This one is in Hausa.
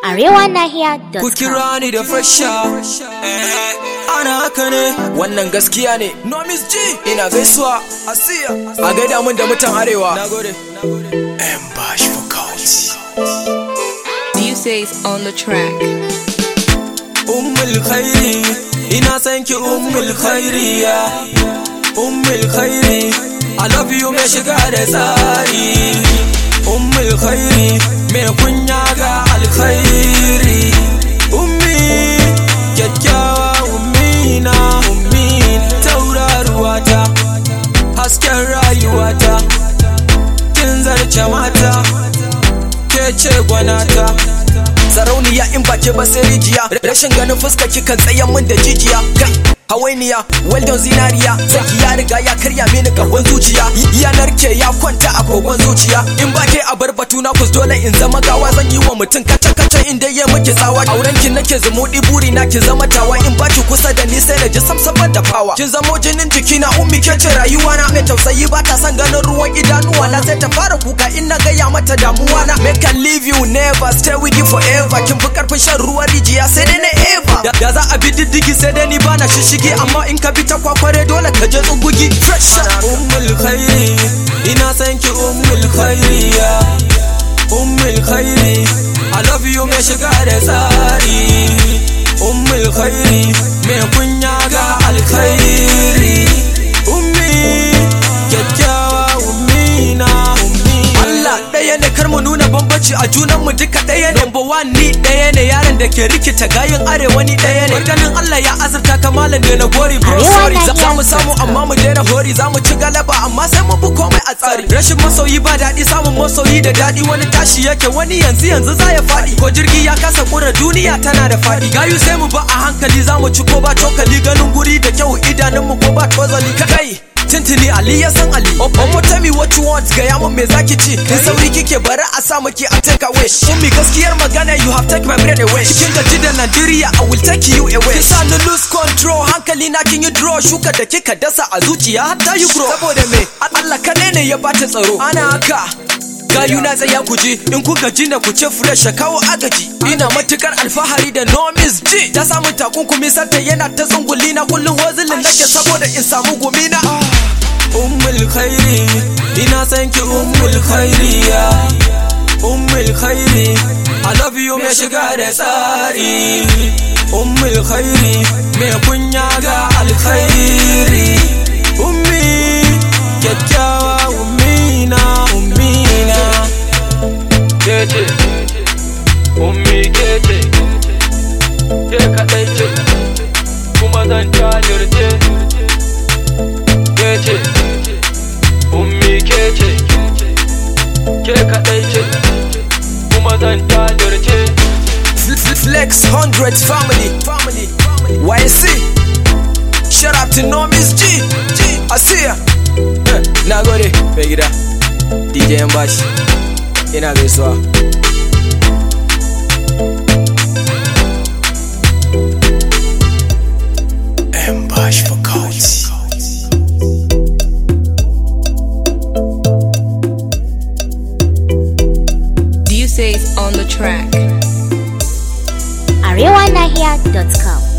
arewanahiya.com. Ku kira ni da fresha Ana haka ne Wannan gaskiya ne Nomis G Ina gaisuwa Asiya A gaida mun da mutan arewa Nagode M bash for cults Buse's on the track. Ummul khairi Ina san ki ummul khairi ya Ummul khairi I love you mai shiga da tsari Ummul khairi mai kunya ga alkhairi Ummi kyakkyawa ummina ummi tauraruwata hasken rayuwata kin zarce mata ke ce gwanata sarauniya in ba ke ba sai rijiya rashin ganin fuska kikan tsayan min da jijiya kai hawainiya weldon zinariya saki ya riga ya karya mini gaban zuciya yanar ke ya kwanta a kogon zuciya in ba ke a bar batu na kus dole in zama gawa zan yi wa mutum kaca kaca in dai ya miki tsawa auren ki nake zumuɗi buri na ki zama tawa in ba ki kusa da ni sai na ji samsaman da fawa kin zamo jinin jiki na ummi ke ce rayuwa na mai tausayi ba ta son ganin ruwan idanuwa na sai ta fara kuka in na gaya mata damuwa na make I leave you never stay with you forever kin fi karfin shan ruwan rijiya sai dai na eva da za a bi diddigi sai dai ni bana shishigi amma in ka bi ta kwakware dole ka je tsugugi fresh ummul khairi ina san ki ummul khairi ya ummul khairi I love you mai shiga da tsari ummul khairi mai kunya ga alkhairi ummi kyakkyawa ummi na ummi Allah ɗaya ne kar mu nuna bambanci a junan mu duka ɗaya ne number one ni ɗaya ne yaron da ke rikita gayin arewa ni ɗaya ne ganin Allah ya azurta ka malam da na gori bro Arewa sorry na za mu samu amma mu daina hori za mu ci galaba amma sai mu bi komai a tsari rashin masoyi ba daɗi samun masoyi da daɗi wani tashi yake wani yanzu yanzu za ya faɗi ko jirgi ya kasa kura duniya tana da faɗi gayu sai mu ba a hankali za mu ci ko ba cokali ganin guri da kyau idanunmu ko ba tozali kai Tintini Ali ya san Ali Omo tell me what you want Gaya mun me zaki ci In sauri kike bari a sa miki a take away Ummi gaskiyar magana you have take my bread away Cikin gaji da Nigeria I will take you away Kisa ni lose control hankali na kin yi draw Shuka da kika dasa a zuciya hatta you grow Saboda me Allah kadai ne ya bata tsaro Ana haka gayu na tsaya ku ji in ku gaji na ku ce fresh kawo agaji ina matukar alfahari da nomis ji ta samu takunkumi santa yana ta tsunguli na kullum wazilin nake saboda in samu gumi na ummul khairi ina san ki ummul khairi ya ummul khairi I love you mai shiga da tsari ummul khairi mai kunya ga alkhairi ummi kyakkyawa ummi na ummi na kece ummi kece ke kadai ce kuma zan jajirce kece ummi kece ke kadai ce kuma zan jajirce Flex 100 family family YC Shout out to Nomis G G I see ya Eh, Na gode mai gida DJ Mbashi ina gaisuwa Mbash for cults. Buse's on the track. arewanahiya.com.